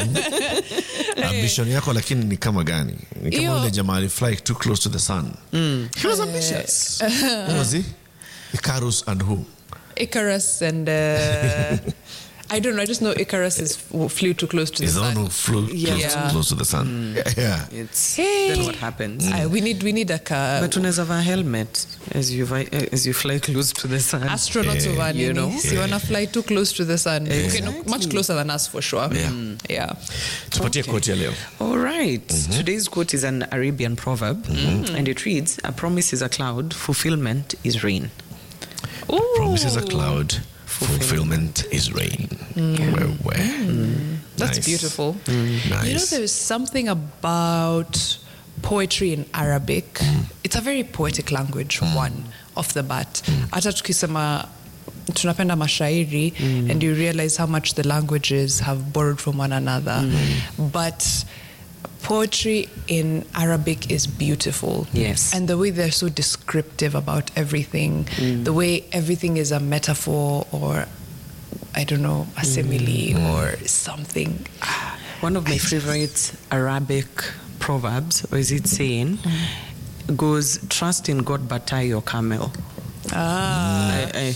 ambition yako lakini ni kama gani ni kama Hiyo- ule jamaa alifly too close to the sun he was ambitious Who was he Icarus and who Icarus and uh, I don't know. I just know Icarus is flew too close to is the the one sun. who flew Yeah. close, Yeah. close to the sun yeah It's Hey. then what happens. Aye, we need we need a car. But unaweza vaa helmet as you vi- as you fly close to the sun. astronauts Eh, over you know. nini? Si wanna fly too close to the sun. Okay, no, much Exactly. closer than us for sure. Yeah. Yeah. tupatie koti ya leo All right. Today's quote is an Arabian proverb, and it reads: "A promise is a cloud; fulfillment is rain." promises a cloud fulfillment is rain Wewe. That's Nice. beautiful. You know, nice there is something about poetry in Arabic. It's a very poetic language, one off the bat. Hata tukisema tunapenda mashairi and you realize how much the languages have borrowed from one another. But poetry in Arabic is beautiful. Yes. And the way they're so descriptive about everything, the way everything is a metaphor or I don't know, a simile or something. Ah, One of my favorite Arabic proverbs, or is it saying, goes, "Trust in God, but tie your camel." Ah, I, I,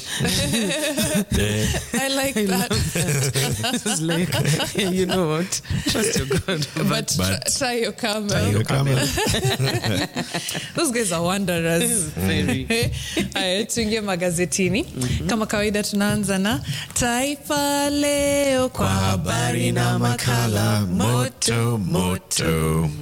I like that. it's like, you know what? Trust your God, but tr- but- try your camel. Tie your camel. Those guys are wanderers. Very. Aya, tuingie magazetini kama kawaida tunaanza na taifa leo kwa habari na makala moto moto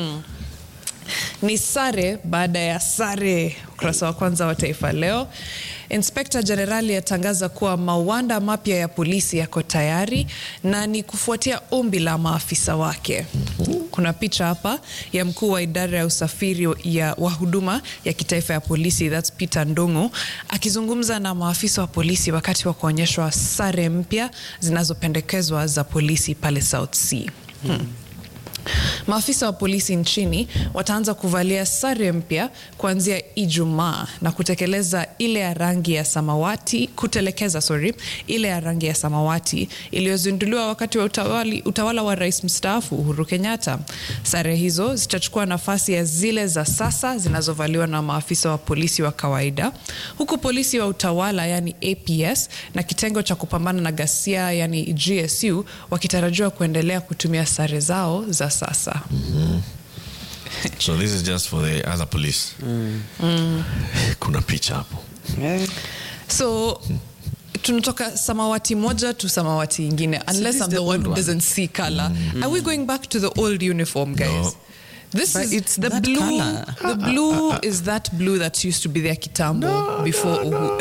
ni sare baada ya sare ukurasa wa kwanza wa taifa leo inspekta jenerali atangaza kuwa mawanda mapya ya polisi yako tayari na ni kufuatia ombi la maafisa wake kuna picha hapa ya mkuu wa idara ya usafiri ya wa huduma ya kitaifa ya polisi thats peter ndungu akizungumza na maafisa wa polisi wakati wa kuonyeshwa sare mpya zinazopendekezwa za polisi pale south sea hmm. Maafisa wa polisi nchini wataanza kuvalia sare mpya kuanzia Ijumaa na kutekeleza ile ya rangi ya samawati, kutelekeza sorry, ile ya rangi ya samawati iliyozinduliwa wakati wa utawali, utawala wa rais mstaafu Uhuru Kenyatta. Sare hizo zitachukua nafasi ya zile za sasa zinazovaliwa na maafisa wa polisi wa kawaida, huku polisi wa utawala yani APS na kitengo cha kupambana na ghasia yani GSU wakitarajiwa kuendelea kutumia sare zao za sasa. so this is just for the other police kuna picha hapo Yeah. So tunatoka samawati moja to samawati ingine unless this I'm the the one old who one? doesn't see color. Are we going back to the old uniform, guys? No. This But is it's the that blue. colour. The blue is that blue that used to be there kitambo before Uhu.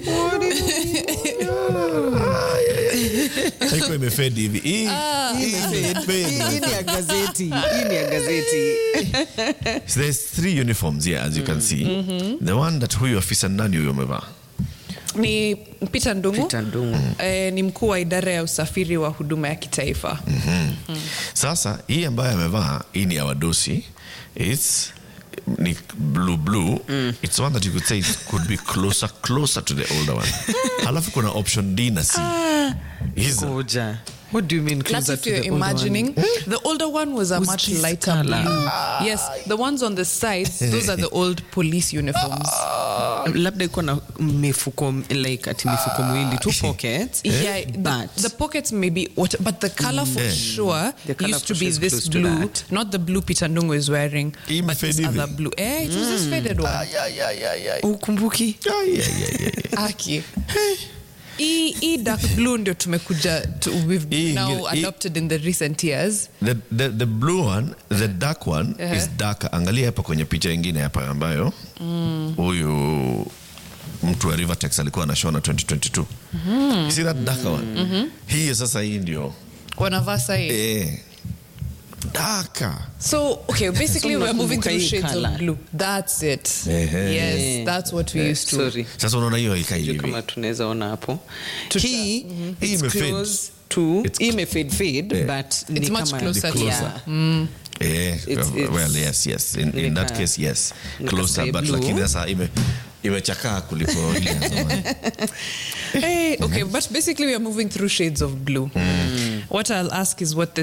haikuwa imefedi hivi Hii- hii imefade. Hii ni ya gazeti. Hii ni ya gazeti. So there's three uniforms here as you can see the one that huyu afisa nani huyu amevaa ni Peter Ndungu. Peter Ndungu. Eh, ni mkuu wa idara ya usafiri wa huduma ya kitaifa. sasa hii ambayo amevaa hii ni ya wadosi its ni blue blue it's one that you could say it could be closer closer to the older one halafu kuna option d na c hizo Koja. What do you mean That's closer if to you're the older one? imagining. The older one was a Was much this lighter colour? blue. Yes, the ones on the sides, those are the old police uniforms. labda iko na mifuko like ati mifuko miwili two pockets Yeah, the, but the pockets may be what, but the color for sure The colour used to for be sure is this close to blue, that. not the blue Peter Ndungu is wearing, Hii but this imefade other hivi. blue. Eh, it was this faded one. ukumbuki Ay, ay, ay, ay. Aki. hii hii dark blue ndio tumekuja to, we've Hii now ingine- hii- adopted in the recent years the, the, the blue one the dark one Uh-huh. is darker angalia hapa kwenye picha ingine hapa ambayo huyu mtu wa rivertex alikuwa anashona 2022 you see that darker one hii sasa hii ndio wanavaa sahii eh, darker So okay, basically So we're moving unakumbuka through hii shades colour? of blue. That's it. Ehe. Yes, that's what we used to. sorry sasa unaona hiyo haikai Sijui hivi kama tunaweza ona hapo Tuta- hii Hii it's imefade. close to It's- hii imefade fade Eh. but ni It's much kama- closer to- Yeah. Eh, It's- well, it's- well, yes, yes. In, in that Nika- case, yes. nika Closer, sky but blue. lakini sasa ime imechakaa kuliko ile ya zamani. Hey, okay, but basically we are moving through shades of blue. What I'll ask is what the